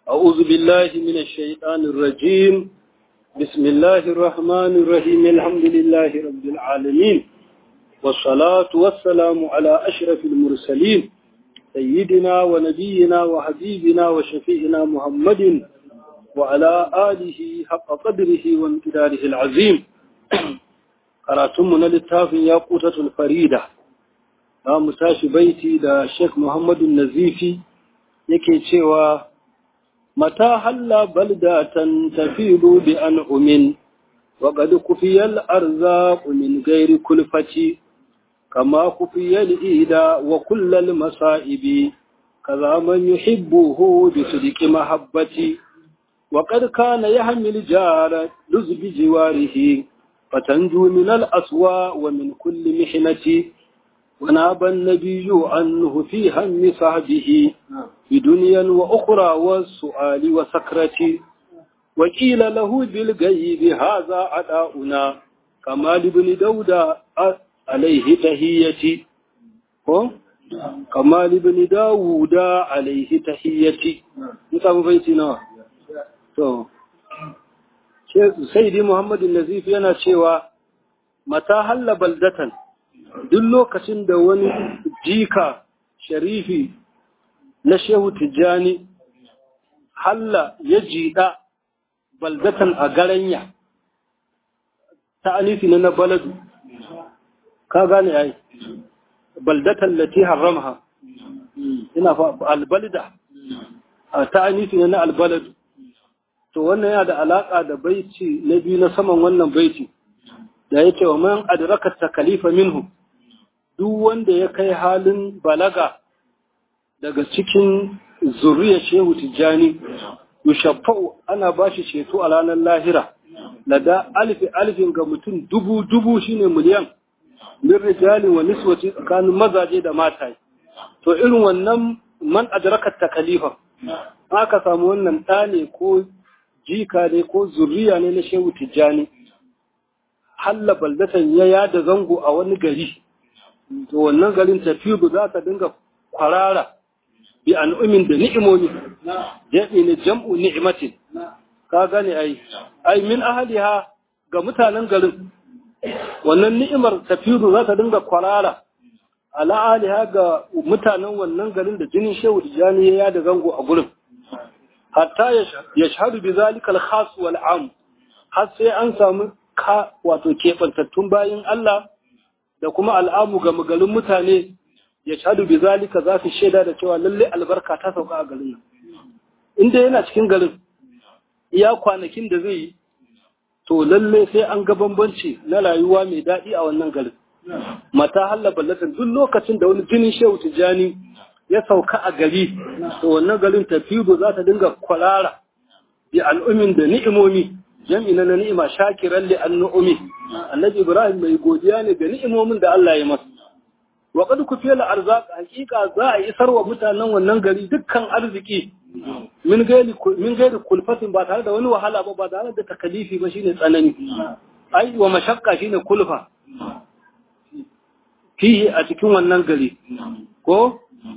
أعوذ بالله من الشيطان الرجيم بسم الله الرحمن الرحيم الحمد لله رب العالمين والصلاة والسلام على أشرف المرسلين سيدنا ونبينا وحبيبنا وشفيعنا محمد وعلى آله حق قدره وامتداره العظيم قراتمنا للتاف ياقوتة الفريدة لا مساش بيتي دا الشيخ محمد النزيفي يكي تشيوا متى حل بلدة تفيض بأنعم وقد كفي الأرزاق من غير كلفة كما كفي الإيداء وكل المصائب كذا من يحبه بصدق محبتي وقد كان يحمل جار لز بجواره فتنجو من الأسواء ومن كل محنة وناب النبي عنه في هم صحبه بدنيا وأخرى والسؤال وسكرة وقيل له بالغيب هذا عداؤنا كما لابن داود عليه تهيتي كما لابن داود عليه تهيتي نسام بيتنا to sayyidi muhammadu nazif yana cewa mata halla baldatan duk lokacin da wani jika sharifi na shehu tijjani halla ya jiɗa baldatan a garanya ta anifi na na baladu ka gane ai baldatan lati haramha ina fa albalda ta anifi na na albaladu to wannan yana da alaka da baiti na biyu na saman wannan baiti da ya ce wa man adraka takalifa minhu duk wanda ya kai halin balaga daga cikin zuriya shehu tijjani yushaffa'u ana bashi ceto a ranar lahira lada alfi alfin ga mutum dubu dubu shine miliyan min rijali wa niswati tsakanin mazaje da mata to irin wannan man adraka takalifa aka samu wannan ɗa ne ko jika ne ko zuriya ne na shehu tijjani halla baldatan ya yada zango a wani gari to wannan garin tafiyu za ta dinga kwarara bi an'umin da ni'imomi jami ne jam'u ni'matin ka gane ai ai min ahliha ga mutanen garin wannan ni'imar tafiyu za ta dinga kwarara ala aliha ga mutanen wannan garin da jinin shehu tijjani ya yada zango a gurin hatta ya shahadu bi zalika al-khas wal am har sai an samu ka wato kebantattun bayin Allah da kuma al'amu ga magalin mutane ya shahadu bi zalika za su shaida da cewa lalle albarka ta sauka a garin nan inda yana cikin garin iya kwanakin da zai yi to lalle sai an ga bambanci na rayuwa mai daɗi a wannan garin mata halla ballatan duk lokacin da wani jinin shehu tijani ya sauka a gari to wannan garin tafido za ta dinga kwalara bi al'umin da ni'imomi jam'i na ni'ima shakiran li an'umi annabi ibrahim mai godiya ne ga ni'imomin da Allah ya masa wa qad kufiya arzaq hakika za a isar wa mutanen wannan gari dukkan arziki min gairi min gairi kulfatin ba tare da wani wahala ba ba tare da takalifi ba shine tsanani ai wa mashakka shine kulfa fihi a cikin wannan gari ko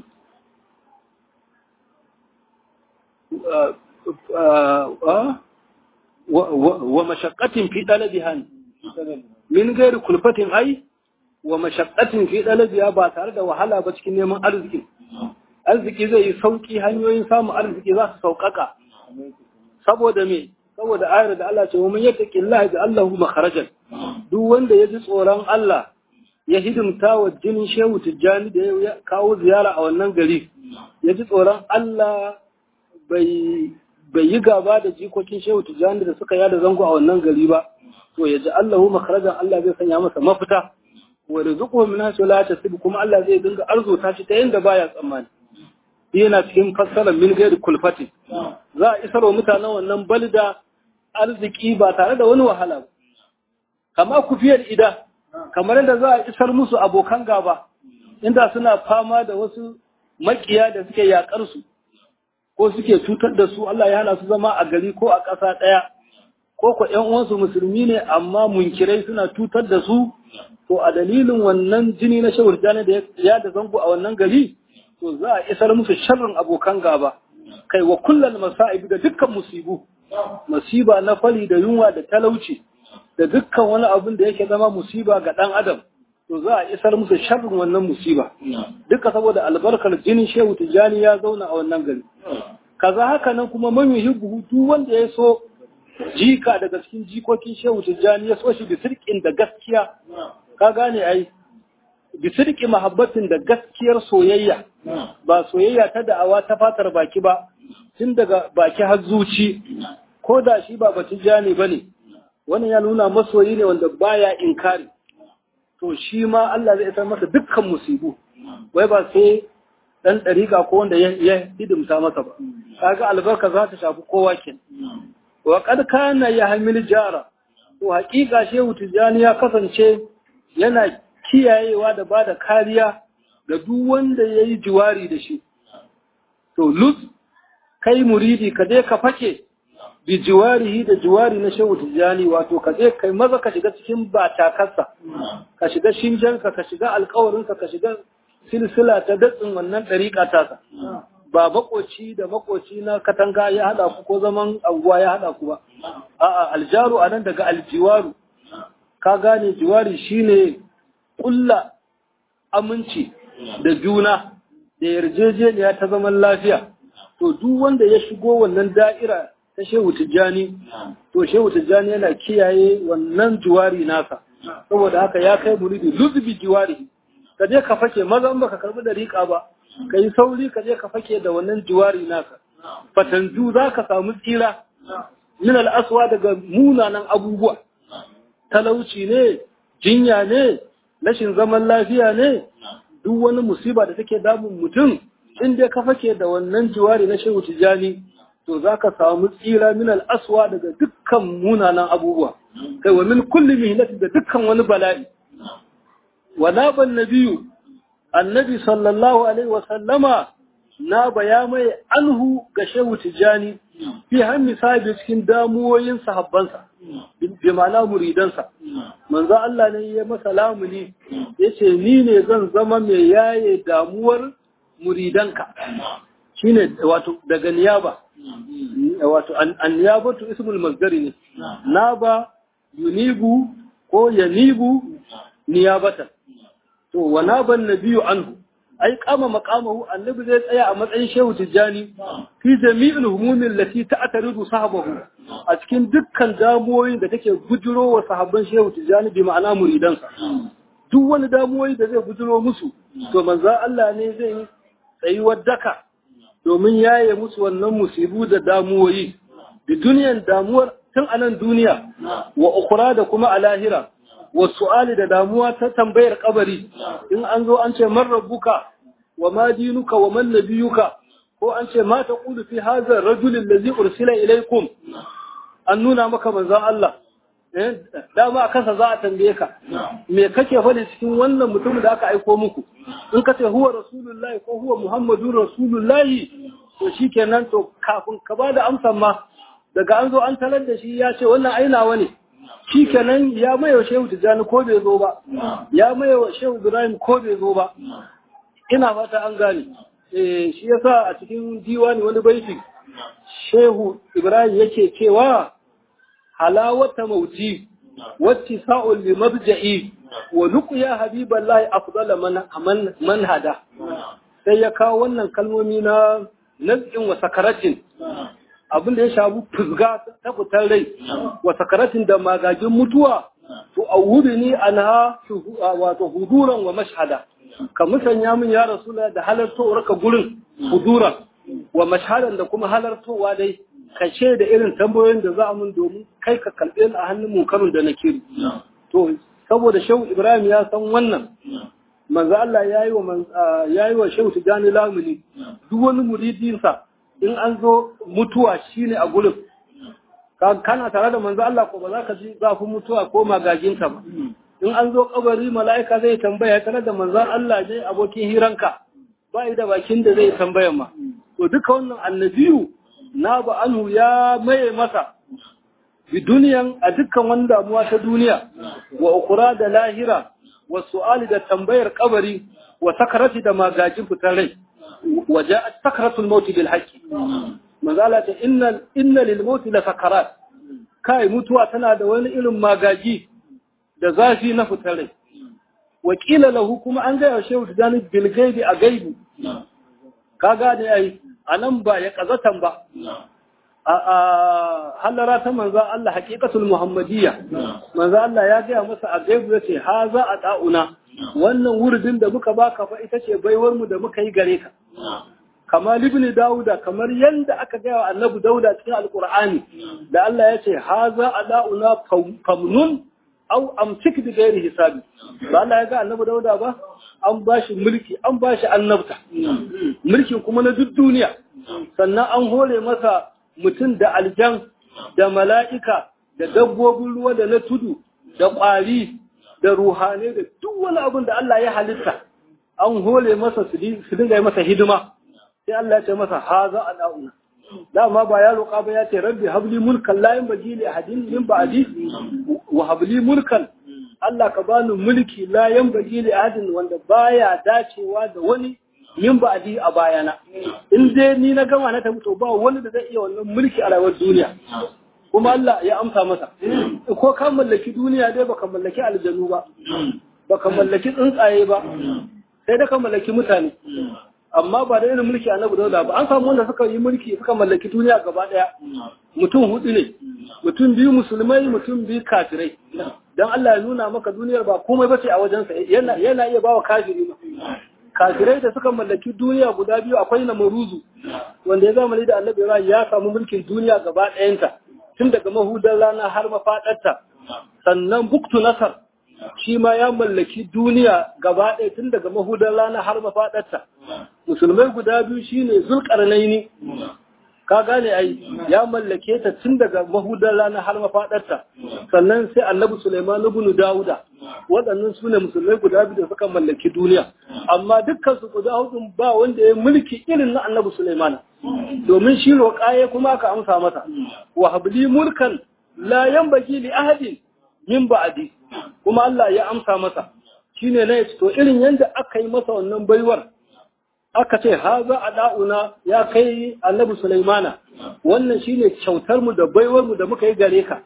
wa mashakkatin fi ɗalabiha min gairi kulfatin ai wa mashakkatin fi ɗalabiha ba tare da wahala ba cikin neman arziki arziki zai yi sauƙi hanyoyin samun arziki za su sauƙaƙa saboda me saboda ayar da Allah ce wa man yattaqi Allah da Allahu makharajan duk wanda ya ji tsoron Allah ya hidimta wa jinin Shehu Tijjani da ya kawo ziyara a wannan gari ya ji tsoron Allah bai yi gaba da jikokin shehu tijjani da suka yada zango a wannan gari ba to ya ji Allahu makarajan Allah zai sanya masa mafita wa rizquhu min haythu la yahtasib kuma Allah zai dinga arzuta shi ta yanda baya tsammani yana cikin fassara min ghairi kulfati za a isar wa mutanen wannan balda arziki ba tare da wani wahala ba kama kufiyar ida kamar yadda za a isar musu abokan gaba inda suna fama da wasu makiya da suke yakar su ko suke cutar da su Allah ya hana su zama a gari ko a ƙasa ɗaya ko ko ƴan uwansu musulmi ne amma munkirai suna cutar da su to a dalilin wannan jini na shawar jani da ya da zango a wannan gari to za a isar musu sharrin abokan gaba kai wa kullal masa'ib da dukkan musibu musiba na fali da yunwa da talauci da dukkan wani abin da yake zama musiba ga dan adam to za a isar musu sharrin wannan musiba duka saboda albarkar jinin shehu tijani ya zauna a wannan gari kaza haka nan kuma man yuhibbu duk wanda ya so jika daga cikin jikokin shehu tijani ya so shi bi sirkin da gaskiya ka gane ai bi sirki mahabbatin da gaskiyar soyayya ba soyayya ta da'awa ta fatar baki ba tun daga baki har zuci ko da shi ba batijani bane wannan ya nuna masoyi ne wanda baya inkari to shi ma Allah zai isar masa dukkan musibu wai ba sai dan dariƙa ko wanda ya hidimta masa ba kaga albarka za ta shafi kowa ken wa kad kana ya hamil jara to haƙiƙa shehu tijani ya kasance yana kiyayewa da bada kariya ga duk wanda yayi jiwari da shi to luz kai muridi ka je ka fake bi jiwarihi da jiwari na shehu tijjani wato ka je kai maza ka shiga cikin batakarsa ka shiga shinjanka ka shiga alkawarinsa ka shiga silsila ta datsin wannan ɗariƙa tasa ba makoci da makoci na katanga ya haɗa ku ko zaman anguwa ya haɗa ku ba a'a aljaru anan daga aljiwaru ka gane jiwari shine ƙulla aminci da juna da yarjejeniya ta zaman lafiya to duk wanda ya shigo wannan da'ira ta shehu tijjani to shehu tijjani yana kiyaye wannan juwari nasa saboda haka ya kai muridi luzbi juwari ka je ka fake maza in baka karbi dariƙa ba ka yi sauri ka je ka fake da wannan juwari nasa fatanju za ka samu tsira min al'aswa daga munanan abubuwa talauci ne jinya ne rashin zaman lafiya ne duk wani musiba da take damun mutum in dai ka fake da wannan juwari na shehu tijjani to za ka samu tsira min al'aswa daga dukkan munanan abubuwa, kai wa min kulli mihnati da dukkan wani bala'i. Wa naban nabiyu, annabi sallallahu Alaihi wasallama na baya mai anhu ga shehu tijjani fi hannu sabi cikin damuwoyin sahabbansa, bi ma'ana muridansa. Manzo Allah ne ya masa lamuni, ya ce, Ni ne zan zama mai yaye damuwar muridanka. Shine wato daga niyaba. wato anniyabatu ismul masdari ne naba yunibu ko yanibu niyabatan to wa naban nabiyyu anhu ai kama maqamahu annabi zai tsaya a matsayin shehu tijjani fi jami'il humumin lati ta'taridu sahabahu a cikin dukkan damuwoyin da take bujuro wa sahabban shehu tijjani bi ma'ana muridansa duk wani damuwoyi da zai bujuro musu to manzo Allah ne zai tsayuwar daka domin yaye musu wannan musibu da damuwoyi da duniyan damuwar tun anan duniya wa ukura da kuma a lahira wa su'ali da damuwa ta tambayar kabari in an zo an ce man rabbuka wa ma dinuka wa man nabiyuka ko an ce ma taqulu fi hadha ar-rajul allazi ursila ilaykum an nuna maka manzon Allah eh dama a kansa za a tambaye ka me kake faɗi cikin wannan mutum da aka aiko muku in ka ce huwa rasulullahi ko huwa muhammadun rasulullahi to shikenan to kafin ka bada amsan ma daga an zo an talar da shi ya ce wannan ainawa ne shikenan ya maye shehu tijjani ko bai zo ba ya maye shehu ibrahim ko bai zo ba ina fata an gane eh shi yasa a cikin diwani wani baiti shehu ibrahim yake cewa halawata mauti wacce sa'ul li mabja'i wa luqya habiballahi afdala man man hada sai ya kawo wannan kalmomi na nazin wa sakaratin abin da ya shafi fuzga ta fitar rai wa sakaratin da magagin mutuwa to awudu ni anha wato huduran wa mashhada ka musanya min ya rasula da halartowar ka gurin huduran wa mashhadan da kuma halartowa dai ka da irin tambayoyin da za a mun domin kai ka kalbe ni a hannun munkarin da nake to saboda shehu ibrahim ya san wannan manzo Allah yayi wa yayi wa shehu tijani lamuni duk wani muridinsa in an zo mutuwa shine a gurin kana tare da manzo Allah ko ba za ka ji zafin mutuwa ko magaginka ba in an zo kabari mala'ika zai tambaya tare da manzo Allah ne abokin hiranka ba da bakin da zai tambaya ma to duka wannan annabiyu na ba anhu ya maye masa bi duniyan a dukkan wani damuwa ta duniya wa ukura da lahira wa su'ali da tambayar kabari wa sakarati da magajin fitar rai wa ja'at sakaratul maut bil haqqi manzala ta inna inna lil mauti la sakarat kai mutuwa tana da wani irin magaji da zafi na fitar rai wakila lahu kuma an gaya shehu tijani bil gaibi a gaibi ka gane ai anan ba ya kazatan ba a halara ta manzo Allah haqiqatul muhammadiyya manzo Allah ya gaya masa a gaibu yace haza a da'una wannan wurdin da muka baka fa ita ce baiwar mu da muka yi gare ka kamar ibn dauda kamar yanda aka gaya wa annabi dauda cikin alqur'ani da Allah ya ce haza a da'una famnun au amsik bi ghairi hisabi ba Allah ya ga annabi dauda ba an bashi mulki an bashi annabta mulkin kuma na duk duniya sannan an hore masa mutum da aljan da mala'ika da dabbobin ruwa da na tudu da ƙwari da ruhane da duk wani abin da Allah ya halitta an hore masa su dinga yi masa hidima sai Allah ya ce masa haza a da'una dama ba ya roƙa ba ya ce rabbi habli mulkan la yanbaghi li ahadin min ba'di wa habli mulkan Allah ka bani mulki la yanbaghi li ahadin wanda baya dacewa da wani yin ba'di a bayana in dai ni na gama na tafi to ba wani da zai iya wannan mulki a rayuwar duniya kuma Allah ya amsa masa ko ka mallaki duniya dai baka mallaki aljanu ba baka mallaki tsuntsaye ba sai da ka mallaki mutane amma ba da irin mulki annabi dauda ba an samu wanda suka yi mulki suka mallaki duniya gaba daya mutum hudu ne mutum biyu musulmai mutum biyu kafirai dan Allah ya nuna maka duniyar ba komai bace a wajensa yana yana iya bawa kafiri ba kafirai da suka mallaki duniya guda biyu akwai na maruzu wanda ya zamani da annabi Ibrahim ya samu mulkin duniya gaba ɗayanta tun daga mahudar rana har mafaɗarta sannan buktu nasar shi ma ya mallaki duniya gaba ɗaya tun daga mahudar rana har mafaɗarta musulmai guda biyu shine zulƙarnaini ka gane ai ya mallake ta tun daga mahudar rana har mafaɗarta sannan sai annabi Sulaiman ibn Dawuda waɗannan su ne musulmai guda biyu da suka mallaki duniya amma dukkan su guda hudun ba wanda ya mulki irin na annabi Sulaiman domin shi roƙaye kuma aka amsa masa wa habli mulkan la yanbaghi li ahadin min ba'di kuma Allah ya amsa masa shine ne to irin yanda aka yi masa wannan baiwar aka ce haza a da'una ya kai annabi Sulaimana wannan shine kyautar mu da baiwar mu da muka yi gare ka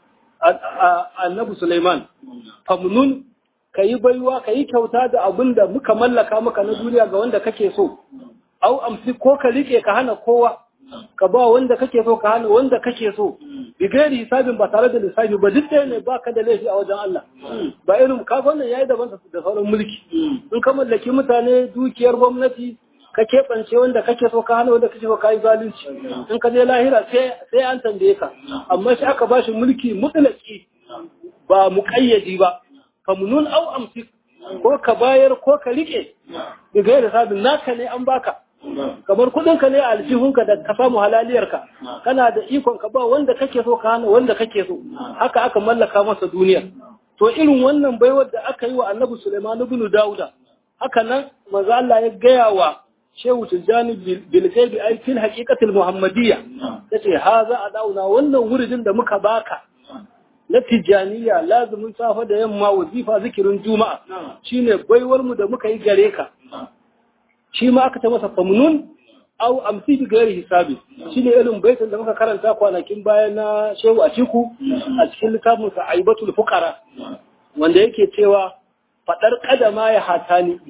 annabi Sulaiman famnun kayi baiwa kayi kyauta da abin da muka mallaka maka na duniya ga wanda kake so au amsi ko ka rike ka hana kowa ka ba wanda kake so ka hana wanda kake so bigari hisabin ba tare da lissafi ba duk ɗaya ne ba ka da laifi a wajen Allah ba irin ka wannan yayi daban da sauran mulki in ka mallaki mutane dukiyar gwamnati ka keɓance wanda kake so ka hana wanda kake so ka yi zalunci in ka je lahira sai an tambaye ka amma shi aka bashi mulki mutlaki ba muƙayyadi ba famunun au amsik ko ka bayar ko ka rike bigari hisabin naka ne an baka kamar kudinka ne a aljihunka da ka samu halaliyarka kana da ikon ka ba wanda kake so ka hana wanda kake so haka aka mallaka masa duniya to irin wannan baiwar da aka yi wa annabi Sulaiman ibn Dauda haka nan manzo Allah ya gaya wa Shehu Tijjani bil gaibi ay fil haqiqatil muhammadiyya yace haza adauna wannan wuridin da muka baka na tijaniya lazumin safa da yamma wazifa zikirin juma'a shine baiwar mu da muka yi gare ka shi ma aka ta masa famnun au amsi bi gairi hisabi shine irin baitin da muka karanta kwanakin baya na Shehu Atiku a cikin littafin sa Aibatul Fuqara wanda yake cewa fadar kadama ya hatani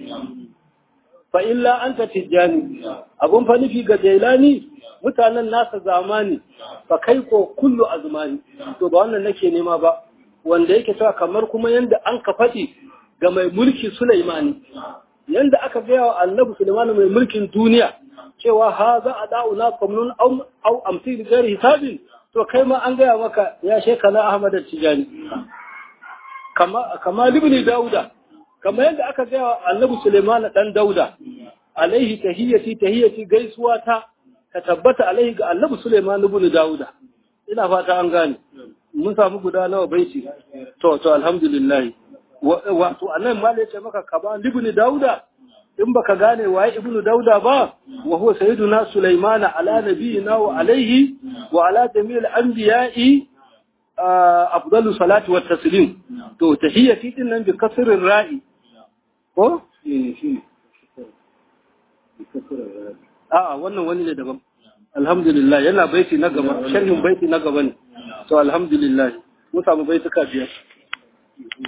fa illa anta tijani abun fa nufi ga Jailani mutanen nasa zamani fa kai ko kullu azmani to ba wannan nake nema ba wanda yake cewa kamar kuma yanda an ka faɗi ga mai mulki Sulaimani yanda aka gaya wa annabi Sulaiman mai mulkin duniya cewa ha za a da'una kamnun au amsi da gari hisabin to kai ma an gaya maka ya shekana Ahmad Tijani kama kama libni Dauda kama yanda aka gaya wa annabi Sulaiman dan Dauda alaihi tahiyati tahiyati gaisuwa ta ka tabbata alaihi ga annabi Sulaiman ibn Dauda ina fata an gane mun samu guda nawa baiti to to alhamdulillah wato annan ma ya ce maka ka ba ibn dauda in baka gane waye ibn dauda ba wa huwa sayyiduna sulaimana ala nabiyina wa alaihi wa ala jami'il anbiya'i afdalu salati wat taslim to tahiyyati din nan bi kasrin ra'i ko a wannan wani ne daban alhamdulillah yana baiti na gaba sharhin baiti na gaba ne to alhamdulillah mun samu baituka biyar